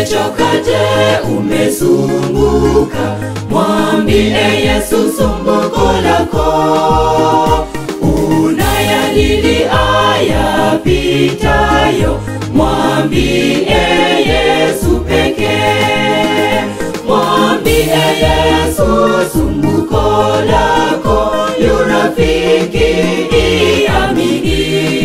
Umechoka je, umesumbuka? Mwambie Yesu sumbuko lako. Unayalili ayapitayo, mwambie Yesu pekee. Mwambie Yesu sumbuko lako, yu rafiki iamini.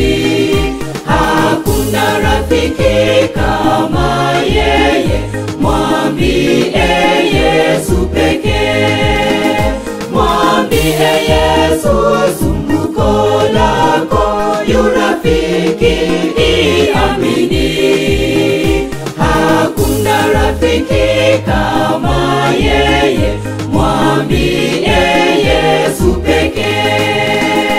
Hakuna rafiki kama yeye, mwambie Yesu pekee. Mwambie Yesu sumbuko lako, yu rafiki iamini. Hakuna rafiki kama yeye, mwambie Yesu pekee.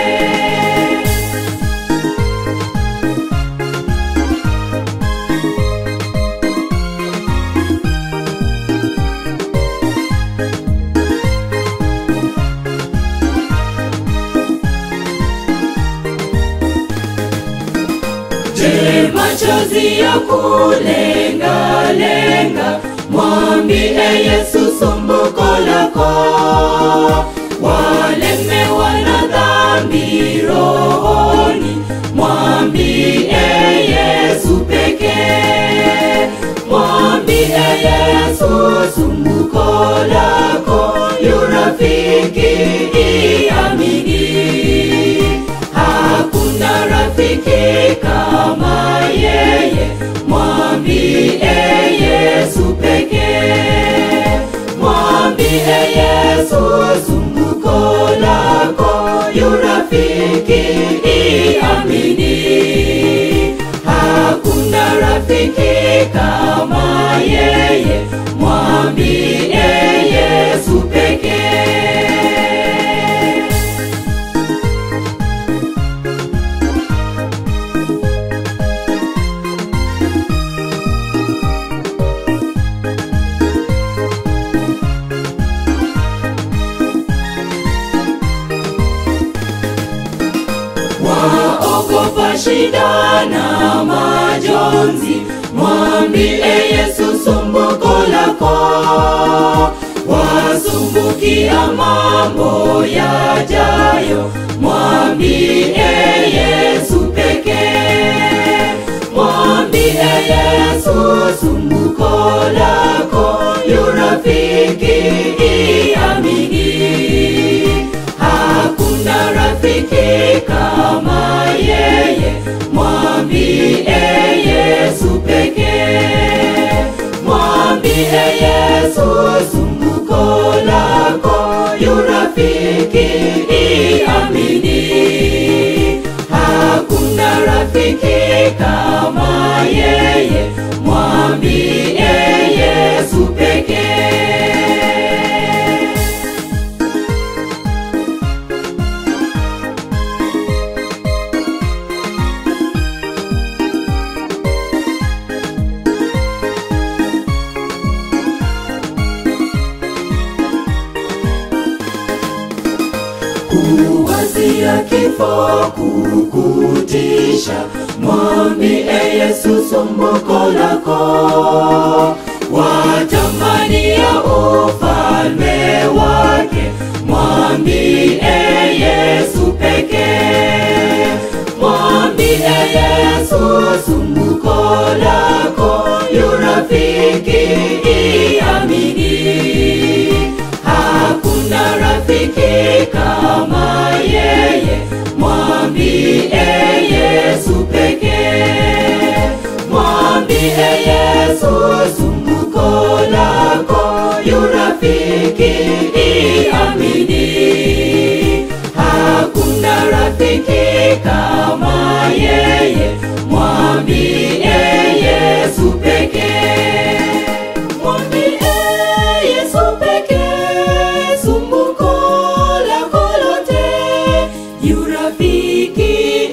Je, machozi ya kulenga-lenga, mwambie Yesu sumbuko lako. Walemewa na dhambi rohoni, mwambie Yesu pekee. Mwambie Yesu sumbuko lako, yu rafiki iamini. Hakuna rafiki kama yeye, mwambie Yesu pekee. Mwambie Yesu sumbuko lako, yu rafiki iamini. Hakuna rafiki kama yeye, mwambie Yesu pekee. waogopa shida na majonzi, mwambie Yesu sumbuko lako. Wasumbukia mambo yajayo, mwambie Yesu pekee. Mwambie Yesu sumbuko lako, yu rafiki iamini. Hakuna rafiki kama yeye, mwambie Yesu pekee. Mwambie Yesu sumbuko lako, yu rafiki iamini. Hakuna rafiki kama yeye, mwambie Yesu pekee. kuwazia kifo kukutisha, mwambie Yesu sumbuko lako. Watamania ufalme wake, mwambie Yesu pekee. Mwambie Yesu sumbuko lako, yu rafiki iamini. Hakuna rafiki kama yeye, mwambie Yesu pekee. Mwambie Yesu sumbuko lako, yu rafiki iamini. Hakuna rafiki kama yeye, mwambie Yesu pekee. Mwambie Yesu pekee, sumbuko lako lote, yu rafiki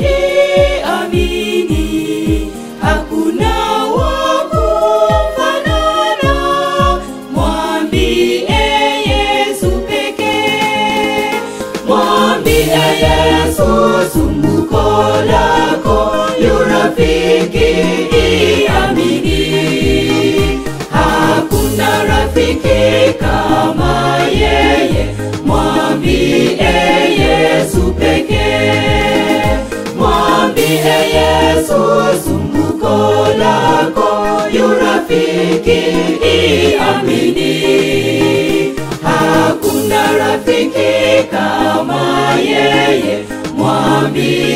amini. Hakuna wa kufanana, mwambie Yesu pekee. Mwambie Yesu sumbuko lako, yu rafiki iamini. hakuna rafiki kama yeye, mwambie Yesu pekee. Mwambie Yesu sumbuko lako, yu rafiki iamini. Hakuna rafiki kama yeye, mwambie